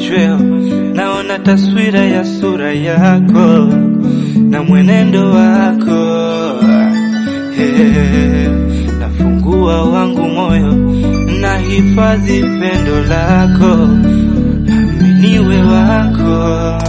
machweo, naona taswira ya sura yako na mwenendo wako Hey, nafungua wangu moyo na hifadhi pendo lako, aminiwe wako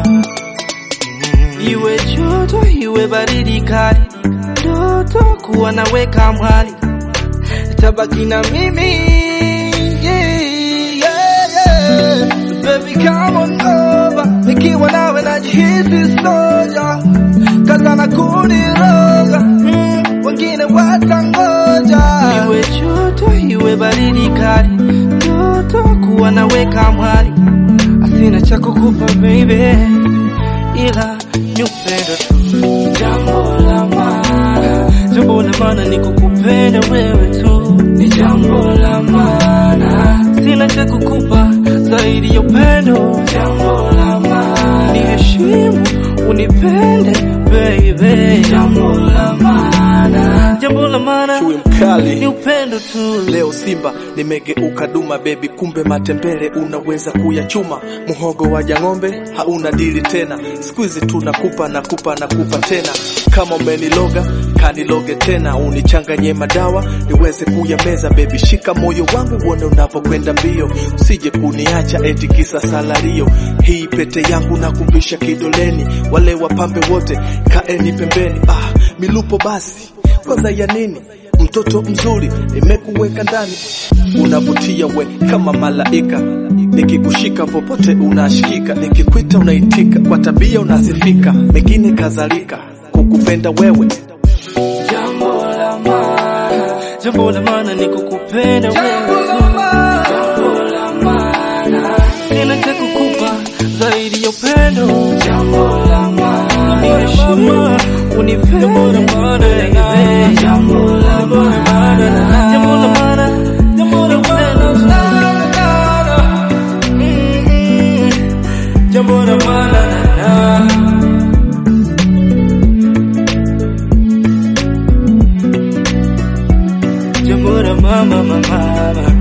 Iwe joto iwe baridi kali, ndoto kuwa naweka mwali, tabaki na mimi yeah, yeah, yeah. Baby come on over, nikiwa nawe najihisi soja, kaza na kuniroga mm, wengine watangoja. Iwe joto iwe baridi kali, ndoto kuwa naweka mwali, asina cha kukupa baby ila ni upendo tu. Jambo la maana, jambo la maana ni kukupenda wewe tu, ni jambo la maana. Sina cha kukupa zaidi ya upendo. Jambo la maana, ni heshimu, unipende baby. Jambo la maana, jambo la maana Chui ni mkali upendo tu. leo Simba nimegeuka duma bebi, kumbe matembele unaweza kuyachuma. Muhogo wa jang'ombe hauna dili tena, siku hizi tunakupa nakupa nakupa tena. Kama umeniloga kaniloge tena, unichanganye madawa niweze kuyameza. Bebi shika moyo wangu uone unavyokwenda mbio, usije kuniacha eti kisa salario. Hii pete yangu na kuvisha kidoleni, wale wapambe wote kaeni pembeni. Ah, milupo basi kwanza ya nini? Mtoto mzuri nimekuweka ndani, unavutia we kama malaika. Nikikushika popote unashikika, nikikwita unaitika, kwa tabia unasifika, mengine kadhalika. Kukupenda wewe Jambo la maana, jambo la maana ni kukupenda wewe tu. Jambo la maana, sina cha kukupa zaidi ya upendo. Jambo la maana, ni heshima, unipende baby. Jambo la maana, jambo la maana, jambo la upendo tu. Mm, Jambo la maana Jambo la mama mama